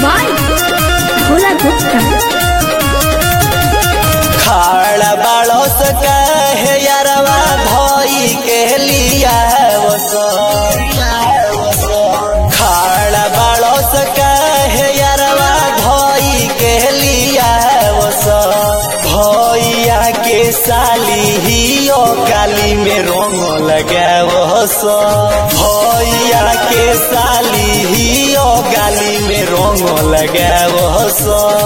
by Bhola Gupta. खाड़ा बाड़स कहे यारवा धोई के लिया खाड़ा बाड़स कहे यारवा धोई के लिया भैया के साली ही ओ काली में रंग लगावस भैया के साली ही ओ गाली में रंग लगावस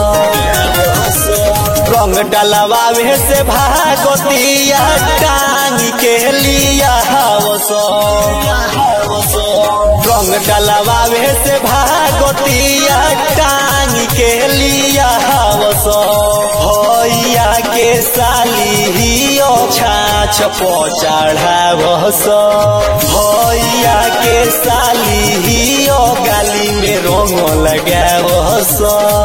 रंग डलवावे से भागतिया टांग के लिया हवस रंग डलवावे से भागतिया टांग के लिया हवस भैया के साली ही ओ छाछ पो चढ़ावस भैया के साली ही ओ गाली में रंग लगावस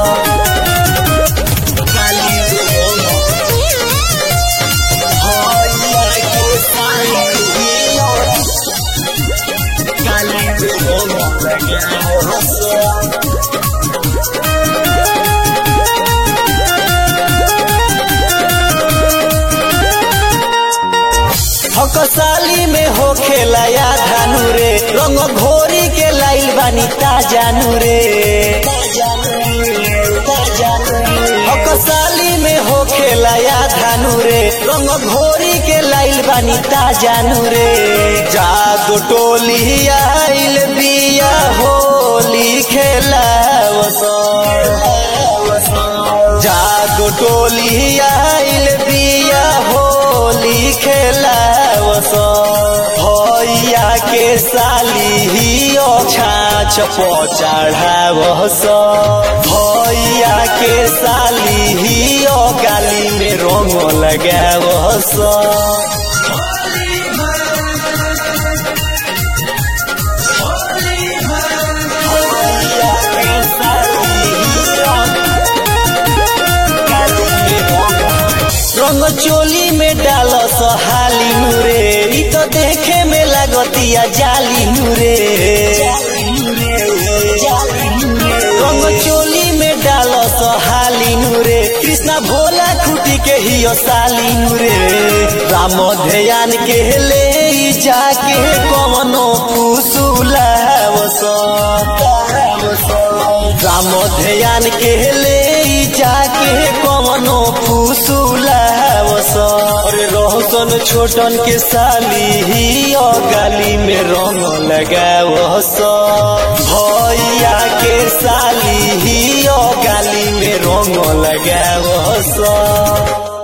हकसाली में हो खेलाया धानु रे रंग घोरी के लाइल बानी ताजानु रे हकसाली में हो खेलाया धानु रे रंग घोरी के लाइल बानी ताजानु रे जादू टोली आइल बिया होली खेलावस जादू टोली आइल बिया होली खेलावस भैया के साली ही ओ छाछ पो चढ़ावस भैया के साली ही ओ गाली में रंग लगावस रंग चोली में डाल सहाली नूरे ई तो देखे में लगतिया जाली नूरे रंग चोली में डाल सहाली नूरे कृष्णा भोला खुटी के ही साली नूरे राम ध्यान के ले ई जाके कवनो पुसुला राम ध्यान के ले ई जाके कवनो फूसुलावस अरे रोहतन छोटन के साली ही ओ गाली में रंग लगावस भैया के साली ही ओ गाली में रंग लगावस